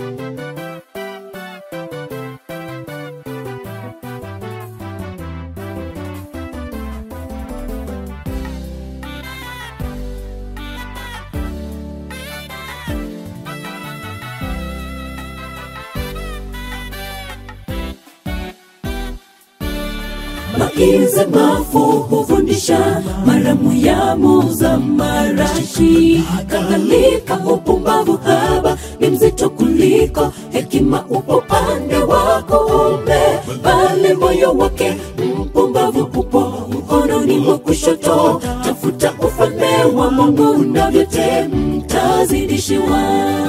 Maize mafu hufundisha, maramu ya muza marashi. Kadhalika upumbavu haba ni mzito kuliko hekima, upo pande wako ume, bali moyo wake mpumbavu upo mkononi mwa kushoto. Tafuta ufalme wa Mungu na vyote mtazidishiwa.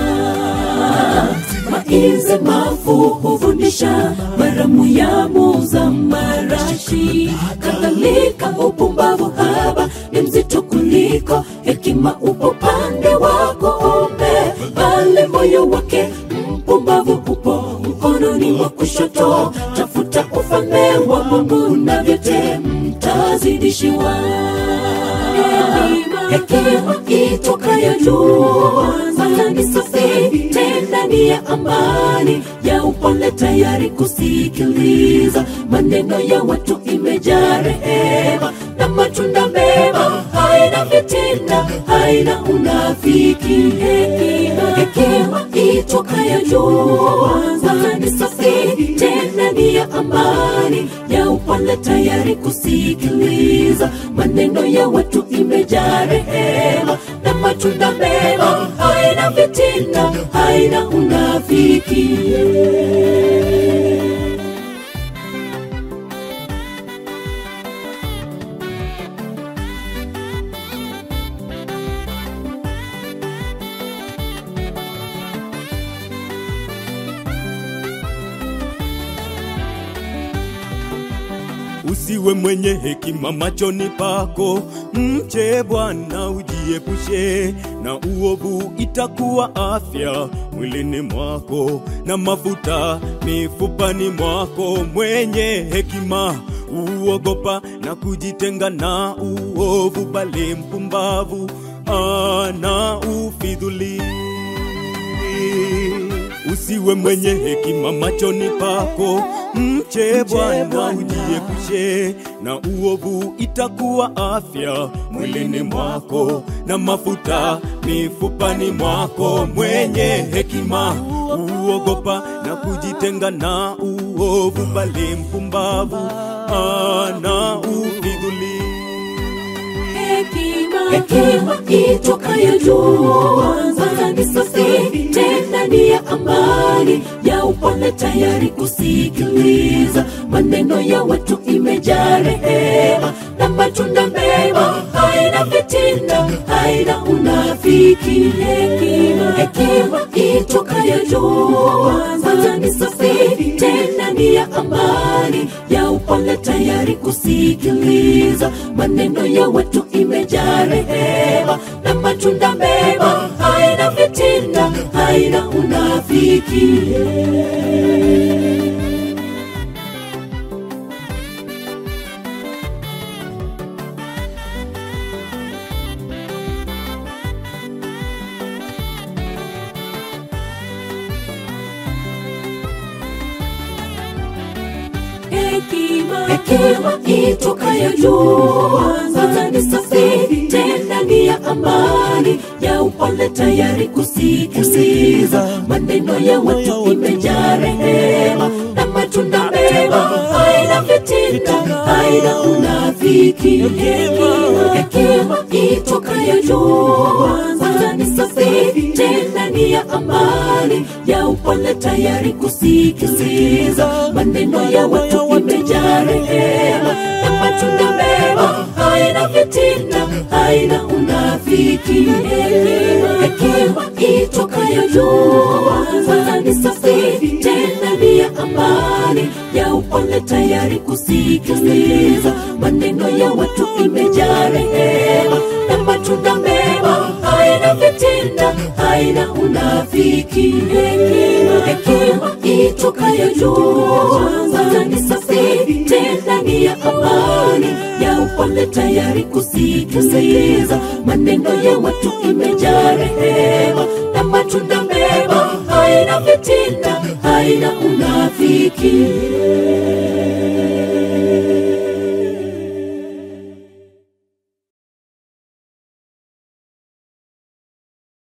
Maize mafu hufundisha, maramu ya muza marashi. Kadhalika upumbavu haba ni mzito kuliko hekima, upo pande wako ume, bali moyo wake mpumbavu upo mkononi mwa kushoto. Tafuta ufalme wa Mungu na vyote mtazidishiwa. Hekima itokayo juu, maana ni safi tena ni ya amani, ya upole, tayari kusikiliza maneno ya watu, imejaa rehema na matunda mema, haina fitina, haina unafiki. Hekima, hekima itokayo juu, maana ni safi tena ni ya amani, ya upole, tayari kusikiliza maneno ya watu, imejaa rehema na matunda mema, haina fitina, haina unafiki. Usiwe mwenye hekima machoni pako, mche Bwana ujiepushe na uovu, itakuwa afya mwilini mwako na mafuta mifupani mwako. Mwenye hekima uogopa na kujitenga na uovu, bali mpumbavu ana ufidhuli. Usiwe mwenye hekima machoni pako, mche Bwana ujiepushe na uovu, itakuwa afya mwilini mwako na mafuta mifupani mwako. Mwenye hekima uogopa na kujitenga na uovu, bali mpumbavu ana ufidhuli. Hekima itokayo juu, maana ni safi tena ni ya amani, ya upole, tayari kusikiliza maneno ya watu, imejaa rehema na matunda mema, haina fitina, haina unafiki. Hekima, hekima itokayo juu, maana ni safi tena ni ya amani, ya upole, tayari kusikiliza maneno ya watu, imejaa rehema na matunda mema, haina fitina, haina unafiki. Hekima, hekima itokayo juu, maana ni safi tena ni ya amani, ya upole, tayari kusikiliza maneno ya watu, imejaa rehema na matunda mema, haina fitina, haina unafiki. Hekima, hekima itokayo juu, maana ni safi tena ni ya amani, ya upole, tayari kusikiliza maneno ya watu, imejaa rehema na matunda mema, haina fitina, haina unafiki. Hekima, hekima itokayo juu, maana ni safi tena ni ya amani, ya upole, tayari kusikiliza maneno ya watu, imejaa rehema na matunda mema, haina fitina, haina unafiki. Hekima, hekima itokayo juu, maana ni safi tena ni ya amani, ya upole, tayari kusikiliza maneno ya watu, imejaa rehema na matunda mema, haina haina fitina, haina unafiki.